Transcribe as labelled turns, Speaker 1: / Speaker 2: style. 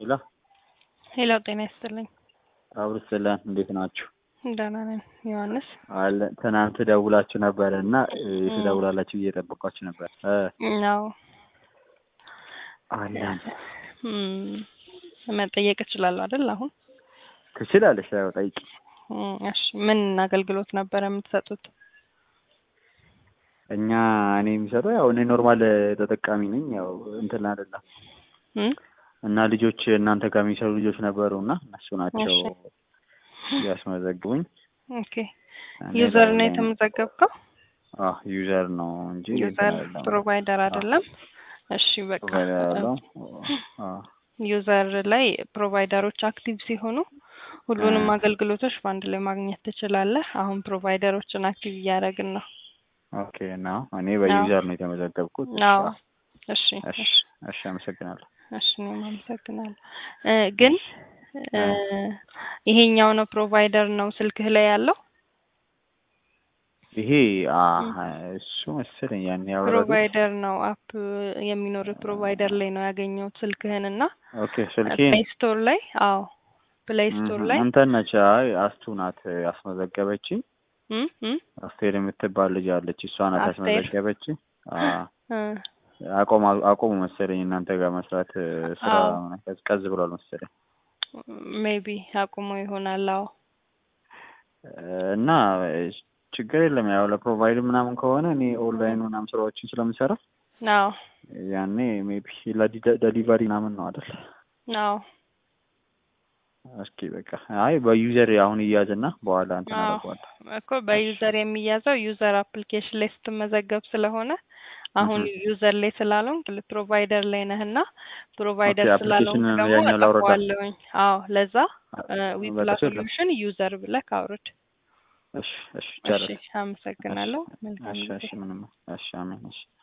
Speaker 1: ሄሎ
Speaker 2: ሄሎ ጤና ይስጥልኝ።
Speaker 1: አብሮት ሰላም እንዴት ናችሁ?
Speaker 2: ደህና ነን። ዮሐንስ
Speaker 1: አለ ትናንት ደውላችሁ ነበረ እና ትደውላላችሁ ብዬ ጠበቋችሁ ነበር።
Speaker 2: ነው
Speaker 1: አለን
Speaker 2: መጠየቅ እችላለሁ አይደል? አሁን
Speaker 1: ትችላለሽ። ያው ጠይቂ።
Speaker 2: እም፣ እሺ ምን አገልግሎት ነበረ የምትሰጡት?
Speaker 1: እኛ እኔ የሚሰጠው ያው እኔ ኖርማል ተጠቃሚ ነኝ። ያው እንትን አይደለም
Speaker 2: እም፣
Speaker 1: እና ልጆች እናንተ ጋር የሚሰሩ ልጆች ነበሩ እና እነሱ ናቸው
Speaker 2: እሺ።
Speaker 1: ያስመዘግቡኝ።
Speaker 2: ኦኬ ዩዘር ነው የተመዘገብከው?
Speaker 1: አዎ ዩዘር ነው እንጂ
Speaker 2: ዩዘር ፕሮቫይደር አይደለም። እሺ በቃ
Speaker 1: ፕሮቫይደር ያለው አዎ
Speaker 2: ዩዘር ላይ ፕሮቫይደሮች አክቲቭ ሲሆኑ ሁሉንም አገልግሎቶች በአንድ ላይ ማግኘት ትችላለህ። አሁን ፕሮቫይደሮችን አክቲቭ እያደረግን ነው።
Speaker 1: ኦኬ ነው። እኔ በዩዘር ነው የተመዘገብኩት።
Speaker 2: አዎ እሺ
Speaker 1: እሺ
Speaker 2: እሺ
Speaker 1: እሺ፣ አመሰግናለሁ።
Speaker 2: እሺ እኔም አመሰግናለሁ። እ ግን እ ይሄኛው ነው ፕሮቫይደር ነው ስልክህ ላይ ያለው
Speaker 1: ይሄ አ- እሱ መሰለኝ ያን ያወራሁት።
Speaker 2: ፕሮቫይደር ነው አፕ የሚኖር ፕሮቫይደር ላይ ነው ያገኘሁት ስልክህን እና
Speaker 1: ኦኬ ስልኬ
Speaker 2: ፕሌይ ስቶር ላይ አዎ ፕሌይ ስቶር ላይ
Speaker 1: እንትን ነች። አይ አስቱ ናት ያስመዘገበችኝ።
Speaker 2: እም እም
Speaker 1: አስቴር የምትባል ልጅ አለች። እሷ ናት
Speaker 2: አስቴር?
Speaker 1: ያስመዘገበችኝ። አዎ
Speaker 2: እ
Speaker 1: አቆም አቆሙ መሰለኝ እናንተ ጋር መስራት ስራ
Speaker 2: አዎ።
Speaker 1: ቀዝቀዝ ብሏል መሰለኝ
Speaker 2: ሜቢ አቁሞ ይሆናል። አዎ
Speaker 1: እና ችግር የለም ያው ለፕሮቫይድ ምናምን ከሆነ እኔ ኦንላይን ምናምን ስራዎችን ስለምሰራ
Speaker 2: አዎ
Speaker 1: ያኔ ሜቢ ለዲሊቨሪ ምናምን ነው አይደል?
Speaker 2: አዎ
Speaker 1: እስኪ በቃ አይ በዩዘር አሁን እያዝና በኋላ እንትን
Speaker 2: አዎ
Speaker 1: አደርገዋለሁ።
Speaker 2: እኮ በዩዘር የሚያዘው ዩዘር አፕሊኬሽን ላይ ስትመዘገብ ስለሆነ አሁን ዩዘር ላይ ስላልሆንክ ፕሮቫይደር ላይ ነህና ፕሮቫይደር
Speaker 1: ኦኬ፣
Speaker 2: ስላልሆንክ
Speaker 1: አፕሊኬሽን
Speaker 2: ደግሞ
Speaker 1: ያኛው ላውረዳ።
Speaker 2: እጠፋዋለሁኝ። አዎ ለዛ ዊፕላ
Speaker 1: በቃ የለም።
Speaker 2: ሶሉሽን ዩዘር ብለህ አውርድ።
Speaker 1: እሺ እሺ
Speaker 2: እሺ
Speaker 1: ጨረስን።
Speaker 2: አመሰግናለሁ። መልካም
Speaker 1: እሺ
Speaker 2: ጊዜ።
Speaker 1: እሺ ምንም እሺ አሜን እሺ